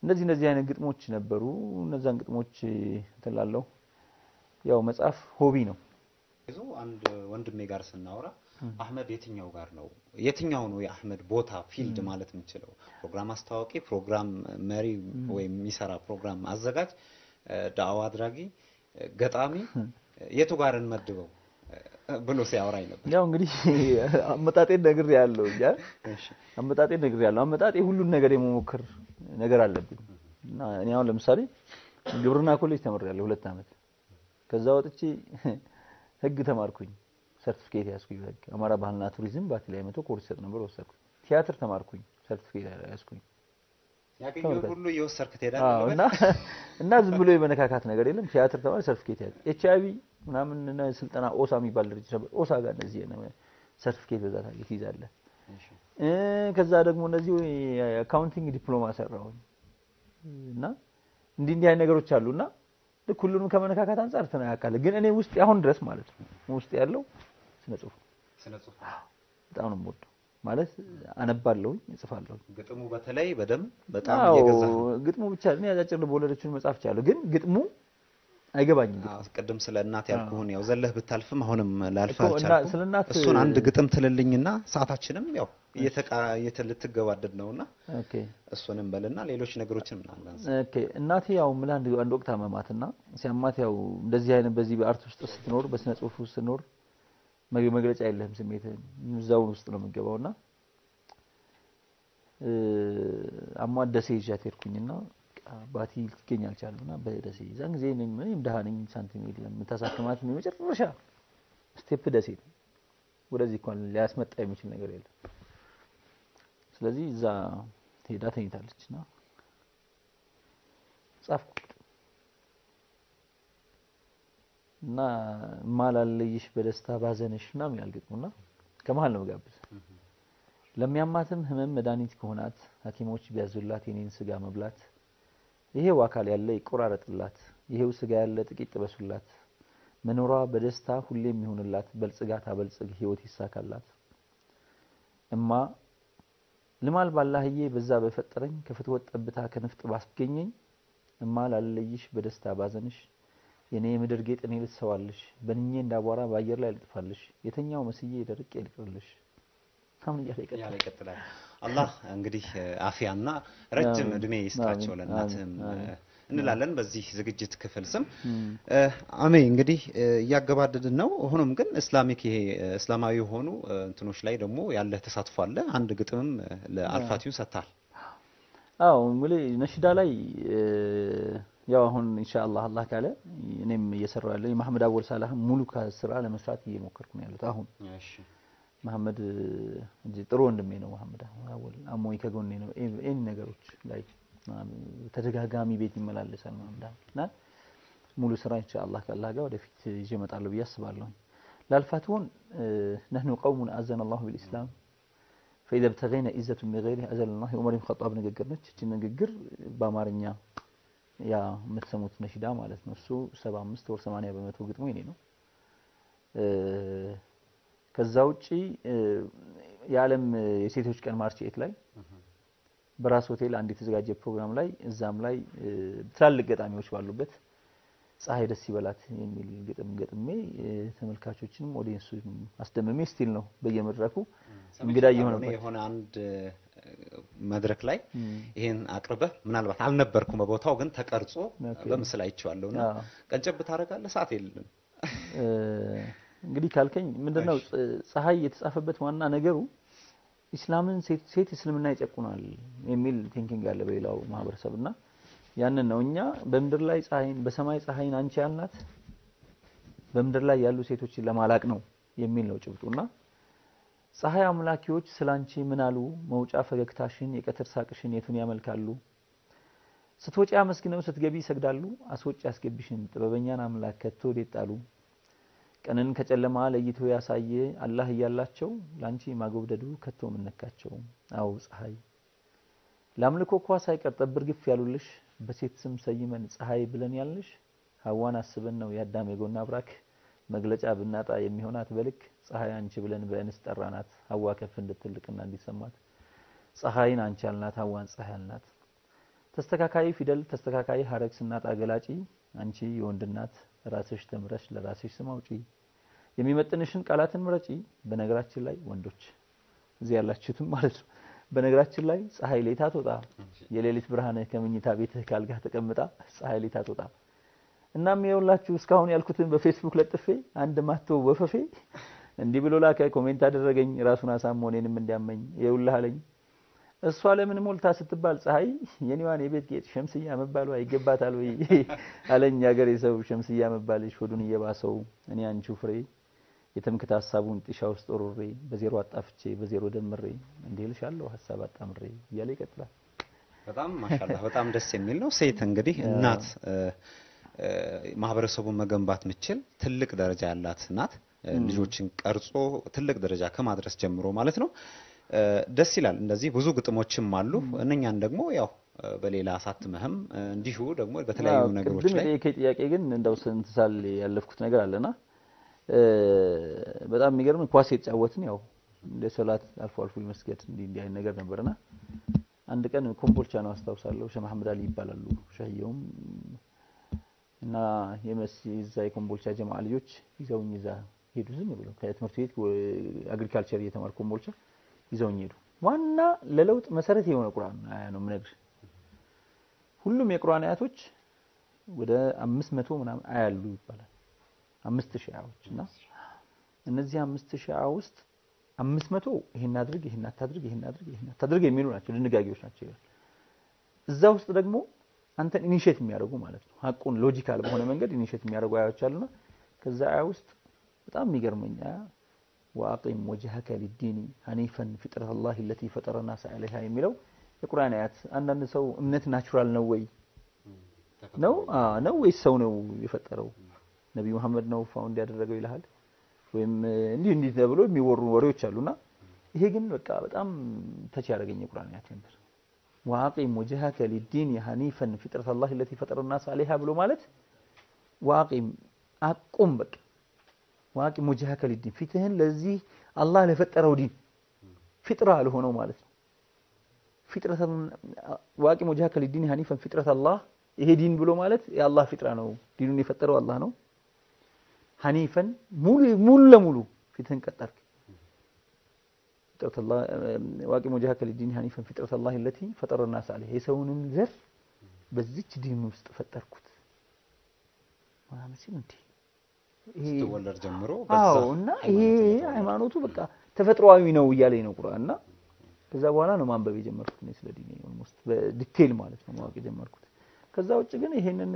እነዚህ እነዚህ አይነት ግጥሞች ነበሩ። እነዛን ግጥሞች ትላለሁ። ያው መጽሐፍ ሆቢ ነው። ይዞ አንድ ወንድሜ ጋር ስናወራ አህመድ የትኛው ጋር ነው የትኛው ነው የአህመድ ቦታ ፊልድ ማለት የምንችለው ፕሮግራም አስተዋዋቂ፣ ፕሮግራም መሪ ወይም የሚሰራ ፕሮግራም አዘጋጅ፣ ዳዕዋ አድራጊ፣ ገጣሚ የቱ ጋር እንመድበው ብሎ ሲያወራኝ ነበር። ያው እንግዲህ አመጣጤን ነግር ያለው ያ አመጣጤን ነግር ያለው አመጣጤ ሁሉን ነገር የመሞከር ነገር አለብኝ እና እኔ አሁን ለምሳሌ ግብርና ኮሌጅ ተምሬያለሁ ሁለት ዓመት ከዛ ወጥቼ ህግ ተማርኩኝ ሰርቲፊኬት ያዝኩኝ በህግ አማራ ባህልና ቱሪዝም ባቲ ላይ መቶ ኮርስ ሰጥ ነበር ወሰድኩኝ ቲያትር ተማርኩኝ ሰርቲፊኬት ያዝኩኝ ያገኘውን ሁሉ እየወሰድክ አዎ ትሄዳለህ እና እና ዝም ብሎ የመነካካት ነገር የለም ቲያትር ተማር ሰርቲፊኬት ያዝ ኤች አይቪ ምናምን እና ስልጠና ኦሳ የሚባል ድርጅት ነበር ኦሳ ጋር እነዚህ ሰርቲፊኬት በዛ ታገኝ ትይዛለህ እ ከዛ ደግሞ እነዚህ አካውንቲንግ ዲፕሎማ ሰራሁኝ እና እንዲህ እንዲህ አይነት ነገሮች አሉና ልክ ሁሉንም ከመነካካት አንጻር ተነካካለ። ግን እኔ ውስጥ አሁን ድረስ ማለት ነው ውስጥ ያለው ስነ ጽሁፍ ስነ ጽሁፍ በጣም ነው የምወደው። ማለት አነባለሁኝ፣ እጽፋለሁ። ግጥሙ በተለይ በደንብ በጣም አዎ እየገዛህ ነው። ግጥሙ ብቻ እኔ አጫጭር ልቦለዶችን መጻፍ እችላለሁ፣ ግን ግጥሙ አይገባኝም። ግጥሙ አዎ፣ ቅድም ስለ እናት ያልኩህን ያው ዘለህ ብታልፍም አሁንም ላልፍ እኮ እና አልቻልኩም። ስለ እናት እሱን አንድ ግጥም ትልልኝና ሰዓታችንም ያው እየተቃ እየተ- ልትገባደድ ነውና ኦኬ እሱንም በልና ሌሎች ነገሮችን ምናምን አንሳ። ኦኬ እናቴ ያው ምን አንድ አንድ ወቅት አመማትና ሲያማት ያው እንደዚህ አይነት በዚህ በአርት ውስጥ ስትኖር በስነ ጽሁፍ ውስጥ ስትኖር መግ- መግለጫ የለህም ስሜትህን እዛው ውስጥ ነው የምትገባውና እ አሟት ደሴ ይዣት ሄድኩኝና በቃ አባቴ ልትገኝ አልቻለምና በደሴ ዛን ጊዜ እኔም እኔም ደሃ ነኝ ሳንቲም የለም የምታሳክማት የመጨረሻ ስቴፕ ደሴ ነው ወደዚህ እንኳን ሊያስመጣ የሚችል ነገር የለም ስለዚህ እዛ ሄዳ ተኝታለች እና ጻፍኩት እና ማላለይሽ በደስታ ባዘንሽ ምናምን ይላል ግጥሙና ከመሀል ነው ጋብዝ ለሚያማትም ህመም መድኃኒት ከሆናት ሐኪሞች ቢያዙላት የኔን ስጋ መብላት ይሄው አካል ያለ ይቆራረጥላት ይሄው ስጋ ያለ ጥቂት ጥበሱላት መኖሯ በደስታ ሁሌም ይሁንላት በልጽጋ ታበልጽግ ህይወት ይሳካላት እማ ልማል ባላህዬ በዛ በፈጠረኝ ከፍትወት ጠብታ ከንፍጥ ባስገኘኝ እማ ላለይሽ በደስታ ባዘንሽ የኔ የምድር ጌጥ እኔ ልትሰዋልሽ በንኜ እንዳቧራ በአየር ላይ ልጥፋልሽ የተኛው መስዬ ደርቄ ልቅርልሽ አሁን እያለ ይቀጥላል። እያለ ይቀጥላል። አላህ እንግዲህ አፊያና ረጅም አሜን፣ እድሜ ይስጣቸው አሜን፣ ለእናትህም አሜን፣ እ፣ እንላለን በዚህ ዝግጅት ክፍል ስም እም፣ እ፣ አሜ እንግዲህ እ፣ እያገባደድን ነው። ሆኖም ግን እስላሚክ ይሄ እ፣ እስላማዊ የሆኑ እ፣ እንትኖች ላይ ደግሞ ያለህ ተሳትፎ አለ። አንድ ግጥምም እ፣ ለአልፋቲው ሰጥተሃል። አዎ እንግዲህ ነሽዳ ላይ እ፣ ያው አሁን ኢንሻአላህ አላህ ካለ እኔም እየሰራው ያለው የማህመድ አወል ሳላህ ሙሉ ስራ ለመስራት እየሞከርኩ ነው ያሉት አሁን መሐመድ እዚህ ጥሩ ወንድሜ ነው። መሐመድ አወል አሞኝ ከጎኔ ነው። ኤኒ ነገሮች ላይ ተደጋጋሚ ቤት ይመላለሳል መሐመድ አወል እና ሙሉ ስራ ኢንሻአላህ ከአላህ ጋር ወደፊት ይዤ እመጣለሁ ብዬ አስባለሁ። ላልፋትሁን ነህኑ ቀውሙን አዘነ አላሁ ቢልኢስላም ፈኢዛ ብተገይነ ኢዘቱን ቢገይሪህ አዘለላህ የዑመር ብን ኸጣብ ንግግር ነች። እቺ ንግግር በአማርኛ ያ የምትሰሙት ነሽዳ ማለት ነው። እሱ 75 ወር 80 በመቶ ግጥሙ የኔ ነው። ከዛ ውጪ የዓለም የሴቶች ቀን ማርች ኤት ላይ በራስ ሆቴል አንድ የተዘጋጀ ፕሮግራም ላይ እዛም ላይ ትላልቅ ገጣሚዎች ባሉበት ፀሐይ ደስ ይበላት የሚል ግጥም ገጥሜ ተመልካቾችንም ኦዲየንሱንም አስደምሜ ስቲል ነው በየመድረኩ እንግዳ እየሆነበት የሆነ አንድ መድረክ ላይ ይሄን አቅርበህ ምናልባት አልነበርኩም በቦታው ግን ተቀርጾ በምስል አይቼዋለሁና ቀንጨብ ታደርጋለህ። ሰዓት የለም። እንግዲህ ካልከኝ ምንድነው ፀሐይ የተጻፈበት ዋና ነገሩ ኢስላምን ሴት እስልምና ይጨቁናል የሚል ቲንኪንግ አለ በሌላው ማህበረሰብ እና ያንን ነው እኛ በምድር ላይ ፀሐይን በሰማይ ፀሐይን አንቺ ያልናት በምድር ላይ ያሉ ሴቶችን ለማላቅ ነው የሚል ነው ጭብጡና ፀሐይ አምላኪዎች ስላንቺ ምን አሉ? መውጫ ፈገግታሽን የቀትር ሳቅሽን የቱን ያመልካሉ? ስትወጪ አመስግነው ስትገቢ ይሰግዳሉ። አስወጪ አስገቢሽን ጥበበኛን አምላክ ከቶ ወዴት ጣሉ? ቀንን ከጨለማ ለይቶ ያሳየ አላህ እያላቸው ላንቺ ማጎብደዱ ከቶ ምነካቸው? አው ፀሐይ ለአምልኮ እኳ ሳይቀር ጠብር ግፍ ያሉልሽ በሴት ስም ሰይመን ፀሐይ ብለን ያልንሽ ሀዋን አስበን ነው የአዳም የጎና አብራክ መግለጫ ብናጣ የሚሆናት በልክ ፀሐይ አንቺ ብለን በእንስ ጠራናት ሀዋ ከፍ እንድትልቅና እንዲሰማት ፀሐይን አንቺ አልናት ሀዋን ፀሐይ አልናት ተስተካካይ ፊደል ተስተካካይ ሀረግ ስናጣ ገላጪ አንቺ የወንድ እናት ራስሽ ተምረሽ ለራስሽ ስም አውጪ የሚመጥንሽን ቃላትን ምረጪ። በነገራችን ላይ ወንዶች እዚህ ያላችሁትም ማለት ነው። በነገራችን ላይ ፀሐይ ሌት አትወጣ፣ የሌሊት ብርሃንህ ከምኝታ ቤትህ ካልጋህ ተቀምጣ ፀሐይ ሌት አትወጣ። እናም የውላችሁ እስካሁን ያልኩትን በፌስቡክ ለጥፌ አንድ ማቶ ወፈፌ እንዲህ ብሎ ላከ፣ ኮሜንት አደረገኝ፣ ራሱን አሳሞ እኔንም እንዲያመኝ ይውልህ አለኝ። እሷ ለምን ሞልታ ስትባል ፀሐይ የኔዋን የቤት ጌጥ ሸምስያ መባሏ ይገባታል ወይ አለኝ። ያገሬ ሰው ሸምስያ መባልሽ ሆዱን እየባሰው እኔ አንቺው ፍሬ የትምክት ሀሳቡን ጢሻ ውስጥ ወሮሬ በዜሮ አጣፍቼ በዜሮ ደምሬ እንዲህ ልሻለሁ ሀሳብ አጣምሬ እያለ ይቀጥላል። በጣም ማሻአላህ በጣም ደስ የሚል ነው። ሴት እንግዲህ እናት ማህበረሰቡን መገንባት ምችል ትልቅ ደረጃ ያላት ናት። ልጆችን ቀርጾ ትልቅ ደረጃ ከማድረስ ጀምሮ ማለት ነው። ደስ ይላል። እንደዚህ ብዙ ግጥሞችም አሉ። እነኛን ደግሞ ያው በሌላ አሳትመህም እንዲሁ ደግሞ በተለያዩ ነገሮች ቅድም ላይ የጠየቀኝ ጥያቄ ግን እንደው ስንት ሳል ያለፍኩት ነገር አለና በጣም የሚገርም ኳስ የተጫወትን ያው እንደ ሶላት አልፎ አልፎ መስገድ እንዲህ እንዲህ አይነት ነገር ነበርና አንድ ቀን ኮምቦልቻ ነው አስታውሳለሁ። ሼህ መሐመድ አሊ ይባላሉ ሸህየውም እና የዛ የኮምቦልቻ ጀማዓ ልጆች ይዘውኝ እዛ ሄዱ። ዝም ብለው ከትምህርት ቤት አግሪካልቸር እየተማርኩ ኮምቦልቻ ይዘውኝ ሄዱ። ዋና ለለውጥ መሰረት የሆነ ቁርአን አያ ነው የምነግርህ። ሁሉም የቁርአን አያቶች ወደ አምስት መቶ ምናምን አያሉ ይባላል። አምስት ሺህ አያዎች እና እነዚህ አምስት ሺህ አያ ውስጥ አምስት መቶ ይሄን አድርግ፣ ይሄን አታድርግ፣ ይሄን አድርግ፣ ይሄን አታድርግ የሚሉ ናቸው፣ ድንጋጌዎች ናቸው ይላል። እዛ ውስጥ ደግሞ አንተን ኢኒሼት የሚያደርጉ ማለት ነው ሀቁን ሎጂካል በሆነ መንገድ ኢኒሼት የሚያደርጉ አያዎች አሉና ከዛ አያ ውስጥ በጣም የሚገርመኝ አያ ወአቂም ወጅሀከ ሊዲኒ ሀኒፈን ፊጥረት አላህ ለቲ ፈጠረ ናስ ዐለይሃ የሚለው የቁርአን አያት አንዳንድ ሰው እምነት ናቹራል ነው ወይ ነው ነው ወይስ ሰው ነው የፈጠረው ነቢዩ መሐመድ ነው ፋውንድ ያደረገው ይልሃል ወይም እንዲህ እንዲህ ተብሎ የሚወሩ ወሬዎች አሉና ይሄ ግን በቃ በጣም ተች ያደረገኝ የቁርአን አያት ነበር። ወአቂም ወጅሀከ ሊዲን ሐኒፈን ፊጥረት አላህ ለቲ ፈጠረ ናስ ዐለይሃ ብሎ ማለት ወአቂም አቁም በቃ ወአቂም ወጅሀከ ሊዲን ፊትህን ለዚህ አላህ ለፈጠረው ዲን ፊጥራ ለሆነው ማለት ነው። ፊጥረት ወአቂም ወጅሀከ ሊዲን ሐኒፈን ፊጥረት አላህ ይሄ ዲን ብሎ ማለት የአላህ ፊጥራ ነው። ዲኑን የፈጠረው አላህ ነው። ሐኒፈን ሙሉ ሙሉ ለሙሉ ፊትህን ቀጠርክ ፊጥረት አላህ ዋቂም ወጀሀከ ሊዲን ሐኒፈን ፊጥረት አላህ ለቲ ፈጠረ ናስ ዐለይሃ የሰውንም ዘር በዚች ዲን ውስጥ ፈጠርኩት ምናምን ሲል እንዴ ይሄ ስትወለድ ጀምሮ አዎ እና ይሄ ሃይማኖቱ በቃ ተፈጥሯዊ ነው እያለኝ ነው ቁርአን እና ከዛ በኋላ ነው ማንበብ የጀመርኩት እኔ ስለ ዲኔ ኦልሞስት በዲቴል ማለት ነው ማወቅ የጀመርኩት። ከዛ ውጭ ግን ይሄንን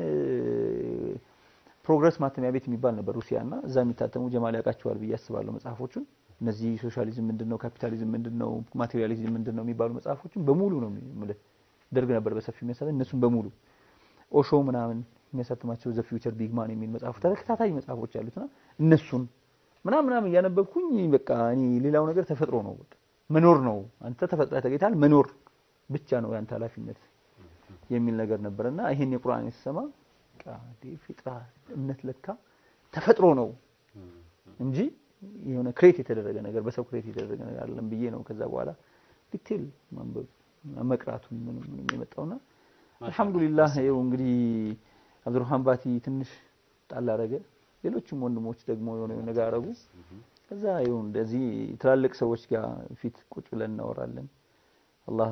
ፕሮግረስ ማተሚያ ቤት የሚባል ነበር ሩሲያ እና እዛ የሚታተሙ ጀማል ያውቃቸዋል ብዬ አስባለሁ መጽሐፎቹን። እነዚህ ሶሻሊዝም ምንድነው፣ ካፒታሊዝም ምንድነው፣ ማቴሪያሊዝም ምንድነው የሚባሉ መጽሐፎችን በሙሉ ነው የምልህ። ደርግ ነበር በሰፊው የሚያሳትም እነሱን በሙሉ ኦሾ ምናምን የሚያሳትማቸው ዘ ፊውቸር ቢግ ማን የሚል መጽሐፍ ተከታታይ መጽሐፎች ያሉትና እነሱን ምናምን ምናምን እያነበብኩኝ በቃ እኔ ሌላው ነገር ተፈጥሮ ነው በቃ መኖር ነው። አንተ ተፈጥረህ ተገኝተሃል፣ መኖር ብቻ ነው ያንተ ኃላፊነት የሚል ነገር ነበርና ይሄን የቁርአን የተሰማ በቃ ፊጥራ እምነት ለካ ተፈጥሮ ነው እንጂ የሆነ ክሬት የተደረገ ነገር በሰው ክሬት የተደረገ ነገር አይደለም ብዬ ነው ከዛ በኋላ ዲቴል ማንበብ መቅራቱን ምንም ምንም የመጣውና አልሐምዱሊላህ ይኸው እንግዲህ አብዱርሃን ባቲ ትንሽ ጣል አደረገ። ሌሎችም ወንድሞች ደግሞ የሆነ ነገር አደረጉ። ከዛ ይኸው እንደዚህ ትላልቅ ሰዎች ጋር ፊት ቁጭ ብለን እናወራለን። አላህ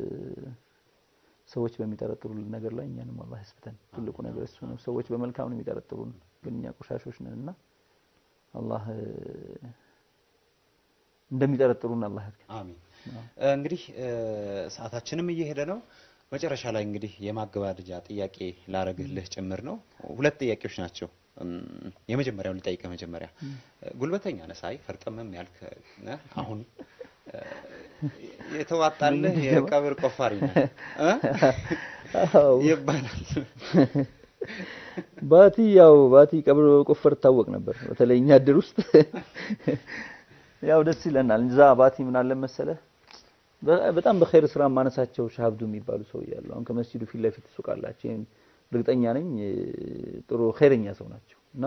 ሰዎች በሚጠረጥሩልን ነገር ላይ እኛንም አላህ ያስብተን። ትልቁ ነገር እሱ ነው። ሰዎች በመልካም ነው የሚጠረጥሩን፣ ግን እኛ ቆሻሾች ነን እና አላህ እንደሚጠረጥሩን አላህ ያድርገን። አሚን። እንግዲህ ሰዓታችንም እየሄደ ነው። መጨረሻ ላይ እንግዲህ የማገባደጃ ጥያቄ ላረግልህ ጭምር ነው። ሁለት ጥያቄዎች ናቸው። የመጀመሪያውን ልጠይቅህ። መጀመሪያ ጉልበተኛ ነህ፣ ሳይ ፈርጠምም ያልክ ነህ። አሁን የተዋጣልህ የቀብር ቆፋሪ ነህ ይባላል። ባቲ ያው ባቲ ቀብር ቆፈር ታወቅ ነበር። በተለይ እኛ እድር ውስጥ ያው ደስ ይለናል። እዛ ባቲ ምን አለ መሰለህ በጣም በኸይር ስራ ማነሳቸው ሻሃብዱ የሚባሉ ሰው ያሉ አሁን ከመስጂዱ ፊት ለፊት ሱቅ አላቸው። ይሄን እርግጠኛ ነኝ ጥሩ ኸይረኛ ሰው ናቸው እና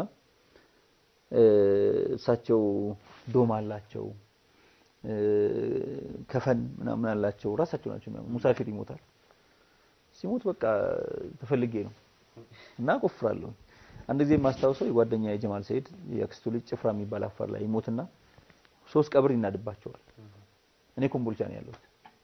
እሳቸው ዶም አላቸው ከፈን ምናምን አላቸው ራሳቸው ናቸው። ሙሳፊር ይሞታል ሲሞት በቃ ተፈልጌ ነው እና ቆፍራለሁ። አንድ ጊዜ የማስታውሰው የጓደኛ የጀማል ሰይድ የአክስቱ ልጅ ጭፍራ የሚባል አፋር ላይ ይሞትና ሶስት ቀብር ይናድባቸዋል። እኔ ኮምቦልቻ ነው ያለሁት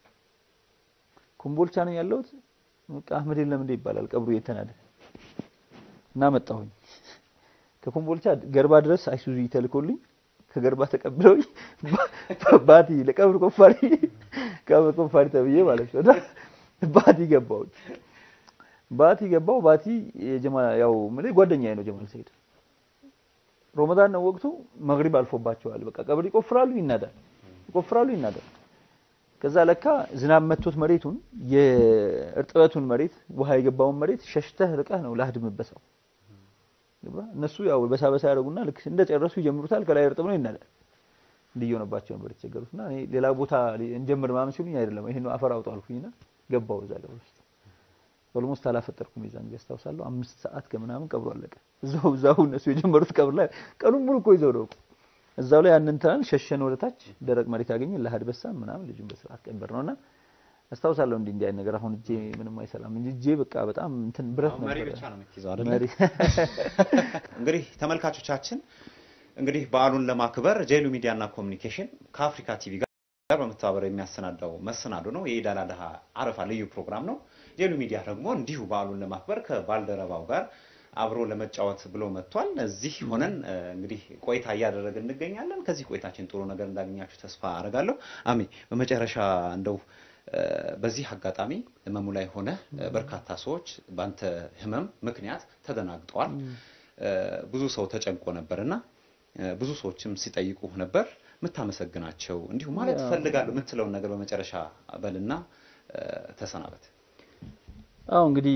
ኮምቦልቻ ነው ያለሁት። በቃ አህመድ የለም እንደ ይባላል ቀብሩ እየተናደ እና መጣሁኝ ከኮምቦልቻ ገርባ ድረስ አይሱዙ ተልኮልኝ ከገርባ ተቀብለውኝ ባቲ ለቀብር ቆፋሪ ቀብር ቆፋሪ ተብዬ ማለት ነው። እና ባቲ ገባሁኝ። ባቲ ገባው። ባቲ የጀማ ያው ምን ጓደኛዬ ነው ጀማል ሰይድ። ሮመዳን ነው ወቅቱ፣ መግሪብ አልፎባቸዋል። በቃ ቀብር ይቆፍራሉ፣ ይናዳል፣ ይቆፍራሉ፣ ይናዳል። ከዛ ለካ ዝናብ መቶት መሬቱን የእርጥበቱን መሬት ውሃ የገባውን መሬት ሸሽተህ ርቀህ ነው ላህድምበሰው እነሱ ያው በሳ በሳ ያደርጉና ልክ እንደጨረሱ ይጀምሩታል። ከላይ እርጥብ ነው ይናዳል። እንዲየሆነባቸው ነበር የተቸገሩትና እኔ ሌላ ቦታ እንጀምር ምናምን ሲሉኝ አይደለም ይሄን አፈር አውጡ አልኩኝና ገባው እዛ ቀብር ውስጥ ኦልሞስት አላፈጠርኩም። የዛን ጊዜ አስታውሳለሁ። አምስት ሰዓት ከምናምን ቀብሩ አለቀ። እዛው እዛው እነሱ የጀመሩት ቀብር ላይ ቀኑን ሙሉ እኮ ይዘው ነው እዛው ላይ ያንን ትናንት ሸሸን ወደ ታች ደረቅ መሬት ያገኘን ለሀድ በሳም ምናምን ልጁን በስርዓት ቀበር ነውና አስታውሳለሁ። እንዲህ እንዲህ አይነት ነገር አሁን እጄ ምንም አይሰራም እንጂ እጄ በቃ በጣም እንትን ብረት መሪ ነበር። ብቻ ነው የምትይዘው አይደለ? መሪ እንግዲህ ተመልካቾቻችን እንግዲህ በዓሉን ለማክበር ጄሉ ሚዲያ እና ኮሚኒኬሽን ከአፍሪካ ቲቪ ጋር በመተባበር የሚያሰናዳው መሰናዶ ነው። የኢድ አል አድሃ አረፋ ልዩ ፕሮግራም ነው። ጄሉ ሚዲያ ደግሞ እንዲሁ በዓሉን ለማክበር ከባልደረባው ጋር አብሮ ለመጫወት ብሎ መጥቷል። እዚህ ሆነን እ፣ እንግዲህ ቆይታ እያደረግን እንገኛለን። ከዚህ ቆይታችን ጥሩ ነገር እንዳገኛችሁ ተስፋ አደርጋለሁ። አሜ በመጨረሻ እንደው እ፣ በዚህ አጋጣሚ ህመሙ ላይ ሆነ በርካታ ሰዎች በአንተ ህመም ምክንያት ተደናግጠዋል። እ፣ ብዙ ሰው ተጨንቆ ነበርና እ፣ ብዙ ሰዎችም ሲጠይቁ ነበር። የምታመሰግናቸው እንዲሁ ማለት ያው- እፈልጋለሁ የምትለውን ነገር በመጨረሻ በልና እ፣ ተሰናበት። አዎ እንግዲህ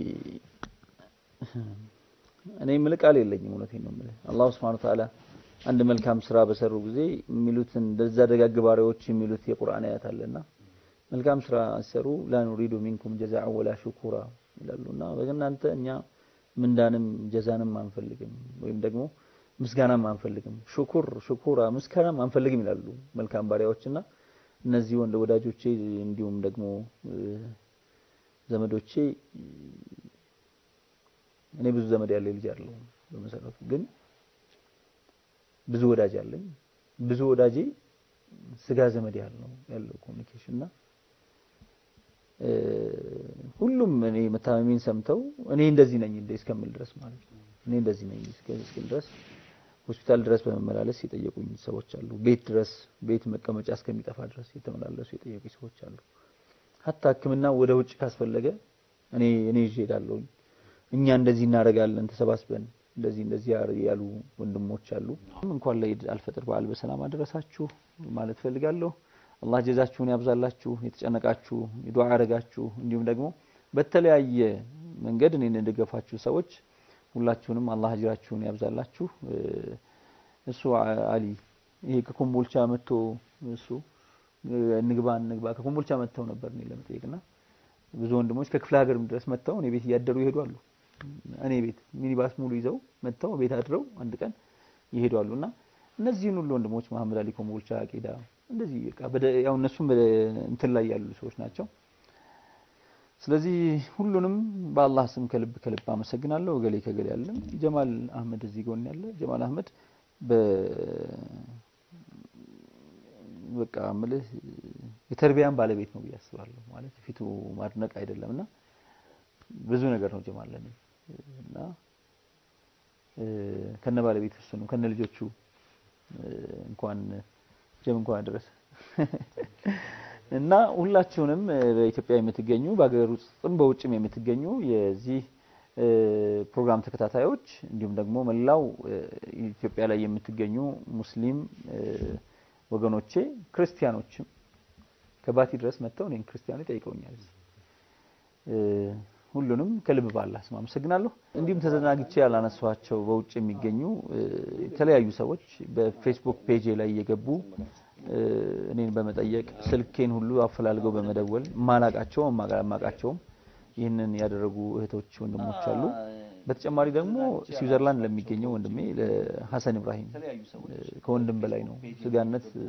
እኔ የምልህ ቃል የለኝም። እውነቴን ነው የምልህ። አላሁ ሱብሓነሁ ወተዓላ አንድ መልካም ስራ በሰሩ ጊዜ የሚሉትን እንደዛ ደጋግ ባሪያዎች የሚሉት የቁርአን አያት አለና መልካም ስራ ሲሰሩ ላ ኑሪዱ ሚንኩም ጀዛዐን ወላ ሹኩራ ይላሉና በእናንተ እኛ ምንዳንም ጀዛንም አንፈልግም ወይም ደግሞ ምስጋናም አንፈልግም፣ ሹኩር ሹኩራ ምስጋናም አንፈልግም ይላሉ መልካም ባሪያዎችና እነዚህ ወንድ ወዳጆቼ እንዲሁም ደግሞ እ፣ ዘመዶቼ እኔ ብዙ ዘመድ ያለኝ ልጅ አይደለሁም በመሰረቱ ግን ብዙ ወዳጅ አለኝ። ብዙ ወዳጄ ስጋ ዘመድ ያለው ያለው ኮሚኒኬሽን እና እ፣ ሁሉም እኔ መታመሜን ሰምተው እኔ እንደዚህ ነኝ እንደ እስከምል ድረስ ማለት ነው እኔ እንደዚህ ነኝ እስከ- እስክል ድረስ ሆስፒታል ድረስ በመመላለስ የጠየቁኝ ሰዎች አሉ። ቤት ድረስ ቤት መቀመጫ እስከሚጠፋ ድረስ የተመላለሱ የጠየቁኝ ሰዎች አሉ። ሀታ ሕክምና ወደ ውጭ ካስፈለገ እኔ እኔ ይዤ እሄዳለሁኝ። እኛ እንደዚህ እናደርጋለን ተሰባስበን እንደዚህ እንደዚህ ያር- ያሉ ወንድሞች አሉ። እንኳን ለኢድ አልፈጥር በዓል በሰላም አደረሳችሁ ማለት ፈልጋለሁ። አላህ ጀዛችሁን ያብዛላችሁ። የተጨነቃችሁ ዱዓ ያደረጋችሁ እንዲሁም ደግሞ በተለያየ መንገድ እኔን እንደገፋችሁ ሰዎች ሁላችሁንም አላህ አጅራችሁን ያብዛላችሁ። እ፣ እሱ አ- አሊ ይሄ ከኮምቦልቻ መጥቶ እሱ እ፣ እንግባ እንግባ ከኮምቦልቻ መጥተው ነበር እኔ ለመጠየቅና ብዙ ወንድሞች ከክፍለ ሀገርም ድረስ መጥተው እኔ ቤት እያደሩ ይሄዳሉ። እኔ ቤት ሚኒባስ ሙሉ ይዘው መጥተው ቤት አድረው አንድ ቀን ይሄዳሉ እና እነዚህን ሁሉ ወንድሞች መሐመድ አሊ ኮምቦልቻ፣ ቄዳ እንደዚህ በቃ በደ- ያው እነሱም በደ- እንትን ላይ ያሉ ሰዎች ናቸው። ስለዚህ ሁሉንም በአላህ ስም ከልብ ከልብ አመሰግናለሁ። እገሌ ከገሌ ያለም ጀማል አህመድ እዚህ ጎን ያለ ጀማል አህመድ በ በቃ ምልህ የተርቢያን ባለቤት ነው ብዬ አስባለሁ። ማለት ፊቱ ማድነቅ አይደለም እና ብዙ ነገር ነው ጀማል ለኔ እና እ፣ ከነ ባለቤት እሱ ነው ከነ ልጆቹ እ፣ እንኳን ጀም እንኳን አደረሰ እና ሁላችሁንም እ፣ በኢትዮጵያ የምትገኙ በሀገር ውስጥም በውጭም የምትገኙ የዚህ እ፣ ፕሮግራም ተከታታዮች እንዲሁም ደግሞ መላው እ፣ ኢትዮጵያ ላይ የምትገኙ ሙስሊም እ፣ ወገኖቼ ክርስቲያኖችም ከባቲ ድረስ መጥተው እኔን ክርስቲያኖች ጠይቀውኛል። እ፣ ሁሉንም ከልብ ባላህ ስም አመሰግናለሁ። እንዲሁም ተዘናግቼ ያላነሷቸው በውጭ የሚገኙ እ፣ የተለያዩ ሰዎች በፌስቡክ ፔጅ ላይ እየገቡ እ፣ እኔን በመጠየቅ ስልኬን ሁሉ አፈላልገው በመደወል ማላቃቸው ማቃቸውም ይህንን ያደረጉ እህቶች ወንድሞች አሉ። በተጨማሪ ደግሞ ስዊዘርላንድ ለሚገኘው ወንድሜ ለሐሰን ኢብራሂም እ፣ ከወንድም በላይ ነው ስጋነት እ፣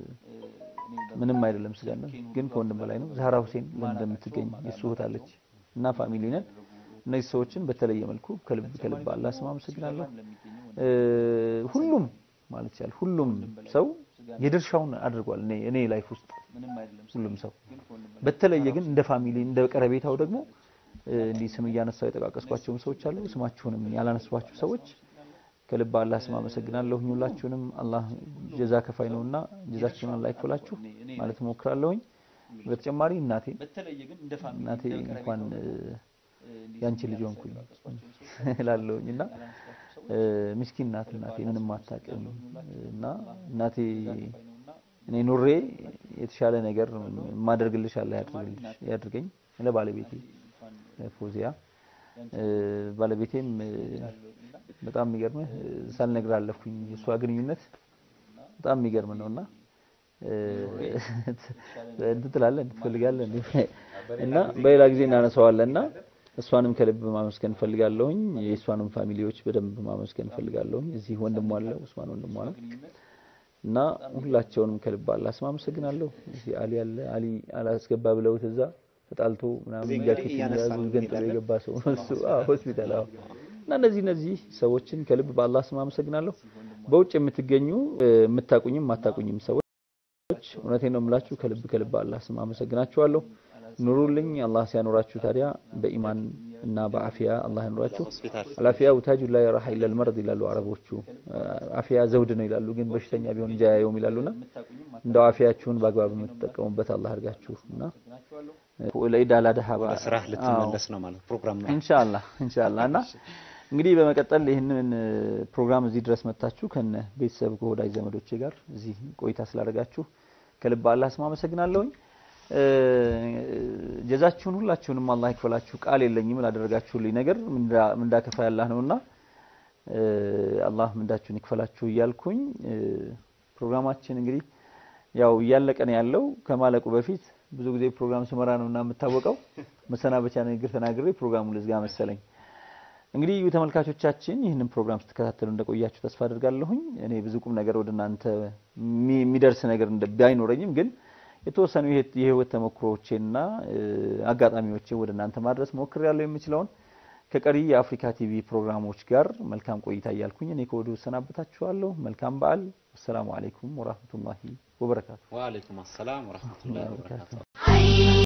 ምንም አይደለም ስጋነት ግን ከወንድም በላይ ነው። ዛህራ ሁሴን ለንደን የምትገኝ የሱ እህት አለች እና ፋሚሊ ነን። እነዚህ ሰዎችን በተለየ መልኩ ከልብ ከልብ አላህ ስም አመሰግናለሁ። እ፣ ሁሉም ማለት ይቻላል ሁሉም ሰው የድርሻውን አድርጓል። እኔ እኔ ላይፍ ውስጥ ሁሉም ሰው በተለየ ግን እንደ ፋሚሊ እንደ ቀረቤታው ደግሞ እ፣ እንዲህ ስም እያነሳው የጠቃቀስኳቸውም ሰዎች አሉ። ስማችሁንም ያላነሷችሁ ሰዎች ከልብ አላህ ስም አመሰግናለሁ። ሁላችሁንም አላህ ጀዛ ከፋይ ነውና ጀዛችሁን አላህ ይክፈላችሁ ማለት እሞክራለሁኝ። በተጨማሪ እናቴ እናቴ እንኳን እ፣ ያንቺ ልጅ ሆንኩኝ እላለሁኝ እና እ፣ ምስኪን ናት እናቴ ምንም አታውቅም እና እናቴ እኔ ኑሬ የተሻለ ነገር ማደርግልሽ አላህ ያድርግልሽ ያድርገኝ ለባለቤቴ ፎዚያ እ፣ ባለቤቴም እ፣ በጣም የሚገርምህ እ፣ ሳልነግር አለፍኩኝ የእሷ ግንኙነት በጣም የሚገርም ነውና እ፣ እንትን ትላለህ እንትን ትፈልጋለህ እንዴ? እና በሌላ ጊዜ እናነሳዋለን እና እሷንም ከልብ ማመስገን ፈልጋለሁኝ። የእሷንም ፋሚሊዎች በደንብ ማመስገን ፈልጋለሁኝ። እዚህ ወንድሟ አለ ኡስማን ወንድሟ ነው እና ሁላቸውንም ከልብ አላህ ስም አመሰግናለሁ። እዚህ አሊ አለ አሊ አላስገባ ብለውት እዛ ተጣልቶ ምናምን እዚህ ጃኬት እንግዲህ ያዙ እያነሳን ገንጥሎ እንሄዳለን። የገባ ሰው እሱ አዎ ሆስፒታል አዎ እና እነዚህ እነዚህ ሰዎችን ከልብ በአላህ ስም አመሰግናለሁ። በውጭ የምትገኙ እ፣ የምታቁኝም የማታቁኝም ሰዎች እውነቴን ነው የምላችሁ ከልብ ከልብ አላህ ስም አመሰግናችኋለሁ። ኑሩልኝ። አላህ ሲያኖራችሁ ታዲያ በኢማን እና በአፊያ አላህ ያኖራችሁ። ሆስፒታል አልአፊያ ውታጁ ላይ ረሃ ኢለል መርድ ይላሉ አረቦቹ። አፊያ ዘውድ ነው ይላሉ፣ ግን በሽተኛ ቢሆን እንጂ አያየውም ይላሉና እንደው አፊያችሁን በአግባብ የምትጠቀሙበት አላህ አድርጋችሁ እና ለኢድ አል አድሃ ወደ በዓል- ስራህ አዎ። ልትመለስ ነው ማለት ፕሮግራም ነው። ኢንሻአላህ ኢንሻአላህ እና እንግዲህ በመቀጠል ይህንን እ፣ ፕሮግራም እዚህ ድረስ መጥታችሁ ከነ ቤተሰብ ከወዳጅ ዘመዶቼ ጋር እዚህ ቆይታ ስላደረጋችሁ ከልብ አላህ ስም አመሰግናለሁኝ። እ፣ ጀዛችሁን ሁላችሁንም አላህ ይክፈላችሁ። ቃል የለኝም ላደረጋችሁልኝ ነገር ምንዳ ምንዳ ከፋይ አላህ ነውና እ፣ አላህ ምንዳችሁን ይክፈላችሁ እያልኩኝ እ፣ ፕሮግራማችን እንግዲህ ያው እያለቀ ነው ያለው። ከማለቁ በፊት ብዙ ጊዜ ፕሮግራም ስመራ ነው እና የምታወቀው መሰናበቻ ንግግር ተናግሬ ፕሮግራሙን ልዝጋ መሰለኝ። እንግዲህ ተመልካቾቻችን ይህንን ፕሮግራም ስትከታተሉ እንደቆያችሁ ተስፋ አድርጋለሁኝ። እኔ ብዙ ቁም ነገር ወደ እናንተ የሚ- የሚደርስ ነገር እንደ ባይኖረኝም ግን የተወሰኑ የህይወት- የህይወት ተሞክሮዎቼና እ፣ አጋጣሚዎቼ ወደ እናንተ ማድረስ ሞክሬያለሁ የምችለውን ከቀሪ የአፍሪካ ቲቪ ፕሮግራሞች ጋር መልካም ቆይታ እያልኩኝ እኔ ከወዲሁ እሰናበታችኋለሁ። መልካም በዓል። አሰላሙ አለይኩም ወራህመቱላሂ ወበረካቱ። ወአለይኩም አሰላም ወራህመቱላሂ ወበረካቱ።